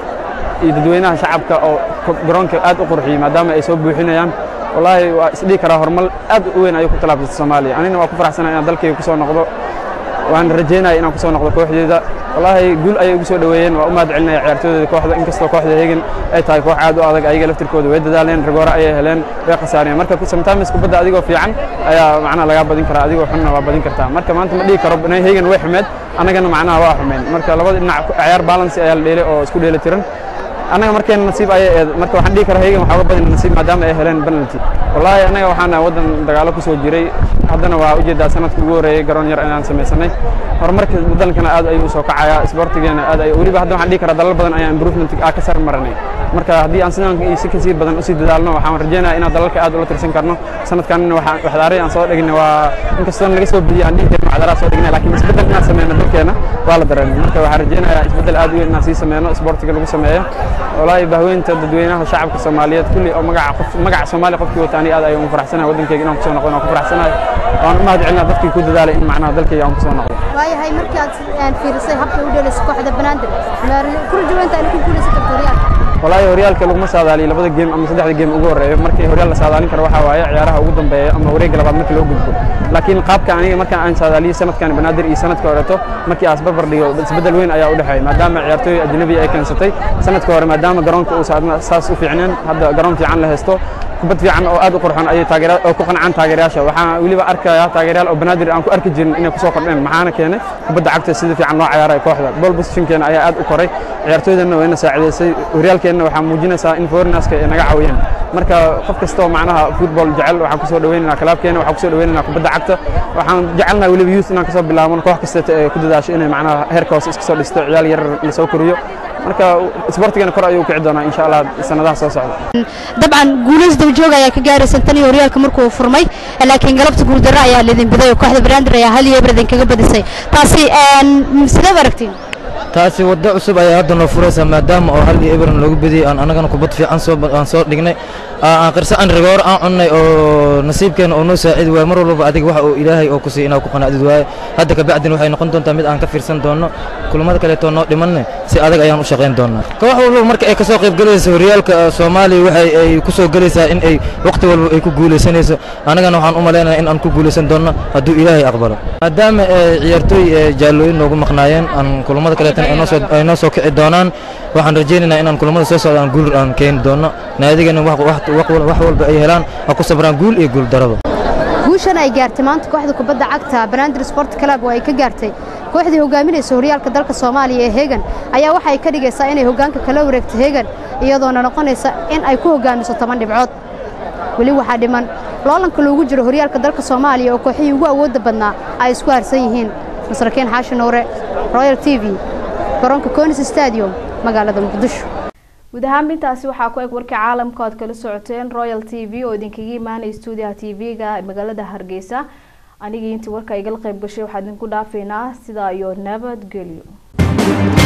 iyo dadweynaha shacabka oo garoonka aad u qurxiyay maadaama ay soo buuxinayaan wallaahi waa isdhihi karaa horumar aad u weyn ayuu ku talaabsatay Soomaaliya anina waa ku faraxsanahay inaan dalkayga ku soo noqdo waan rajeynaya inaan ku soo noqdo kooxdeeda wallaahi guul ayay ugu soo dhaweeyeen waa u mahad celinaya ciyaartooyda kooxda inkastoo kooxda Hegan ay tahay koox aad u adag ayaga laftirkooda way dadaaleen rigoora ayay heleen way khasaareen marka sometimes kubadda adigoo fiican ayaa macnaha laga badin karaa adigoo xunna waa badin kartaa marka maanta ma dhihi karo Hegan way xumeed annagana macnaha waa xumeen marka labada dhinac ciyaar balance ayaa la dheelay oo isku dheeli tiran annaga markeena nasiib ayay eed marka waxaan dhihi karaa Hegan waxaa uga badan nasiib maadaama ay heleen penalty wallaahi annaga waxaan wadan dagaalo ku soo jiray haddana waa ujeedaa sanadka ugu horeeyay garoon yar inaan samaysanay horumarka dalkana aad ayuu soo kacayaa isboortigeena aad ay weliba hadda waxaan dhihi karaa dalal badan ayaa improvement ah ka sar maranay marka haddii aan sidaan iyo si kasii badan usii dadaalno waxaan rajeynayaa inaan dalalka aad ula tirsan karno sanadkanna waxaan waxdaaray aan soo dhignay waa inkastoo naga soo bidiyay aan dhihi karin waxdaaraa soo dhignay laakiin isbeddel inaan sameyno dalkeena waa la dareemay marka waxaan rajeynayaa isbeddel aad u weyn inaan sii sameyno isboortiga lagu sameeyo wallaahi bahweynta dadweynaha shacabka Soomaaliyeed kulli oo magaca qof magaca Soomaali qofkii wataani aad ayaan u faraxsanahay wadankayga inaan ku soo noqdo inaan ku faraxsanahay waan u mahad celinaa dadkii ku dadaalay in macnaha dalkayga aan ku soo noqdo waayahay markii aad fiirisay habka u dheelaysa kooxda banaadir ku rajaweynta inay ku guuleysan karto horyaalka wallaahi horyaalka laguma saadaaliyo labada geem ama saddexda geem ugu horeeyo markii horyaal la saadaalin karo waxaa waaye ciyaaraha ugu dambeeya ama wareegga labaad markii loo gudbo laakiin qaabka aniga markaan aan saadaaliyo sanadkan banaadir iyo sanadka horeeto markii aas barbar dhigo isbeddel weyn ayaa u dhexeeya maadaama ciyaartooy ajnabi ay keensatay sanadka hore maadaama garoonka uu saas u fiicneen hadda garoon fiican la haysto kubad fiican oo aad u qurxoon ayay taageera oo ku qancaan taageerayaasha waxaan weliba arkayaa taageerayaal oo banaadir aan ku arki jirin inay ku soo kordheen maxaana keenay kubadda cagta sida fiican loo ciyaaray kooxda ball positionkeena ayaa aad u koray ciyaartooydana wayna saacideysay horyaalkeenna waxaa muujinaysaa in foreigners-ka ay naga caawiyeen marka qof kastoo macnaha football jecel waxaan kusoo dhaweynaynaa kalaabkeena waxaan kusoo dhaweynaynaa kubadda cagta waxaan jecelnahay weliba youth inaan kasoo bilaabano koox kastata ee ku dadaasho inay macnaha heerka hoose iska soo dhisto ciyaal yar lasoo koriyo marka isboortigana kor ayuu kici doonaa insha allah sanadaha soo socda dabcan guulays dabajooga ayaa ka gaaraysan tan iyo horyaalka markuu furmay laakiin galabta guuldarro ayaa lidin biday oo kooxda banaadir ayaa hal iyo eber idin kaga badisay taasi sideed aragtiin taasi waddo cusub ayaa hadda noo furaysaa maadaama oo hal iyo eberan loogu bediyey aan annagana kubad fiican soo aan soo dhignay aan qirso aan rigoor aan cunnay oo nasiibkeena oo noo saacidi waaye mar walbaba adiga waxa uu ilaahay oo ku siiy inaa ku qanaacdid waaye hadda kabacdin waxay noqon doontaa mid aan ka fiirsan doonno kulamada kaleetoo noo dhimanne si adag ayaan u shaqayn doonnaa koox walbaba marka ay ka soo qayb gelaysa horyaalka soomaaliya waxay ay ku soo gelaysaa in ay waqti walba ay ku guulaysanayso annagana waxaan u malaynayaa in aan ku guulaysan doonno hadduu ilaahay aqbalo maadaama ciyaartooy jaallooyin noogu maqnaayeen aan kulamada kaleetana ay noo soo kici doonaan waxaan rajaynaynaa inaan kulamada soo socdaan guul aan keeni doonno naadigana wax walba ay helaan ha ku sabraan guul iyo guul daraba guushan ay gaartay maanta kooxda kubadda cagta banaadir sport club oo ay ka gaartay kooxdii hogaaminaysa horyaalka dalka soomaaliya ee hegan ayaa waxay ka dhigaysaa inay hoggaanka kala wareegto hegan iyadoona noqonaysa in ay ku hoggaamiso toban dhibcood weli waxaa dhiman loolanka loogu jiro horyaalka dalka soomaaliya oo kooxihii ugu awoodda badnaa ay isku harsan yihiin masrakiin xaashi nuure royal t v garoonka conis stadium magaalada muqdisho guud ahaan intaasi waxaa ku eg warkii caalamka oad kala socoteen royal t v oo idinkaga imaanaya stuudiyaha t v-ga magaalada hargeysa anigii intii warka igala qayb gashay waxaa idinku dhaafaynaa sidaa iyo nabadgelyo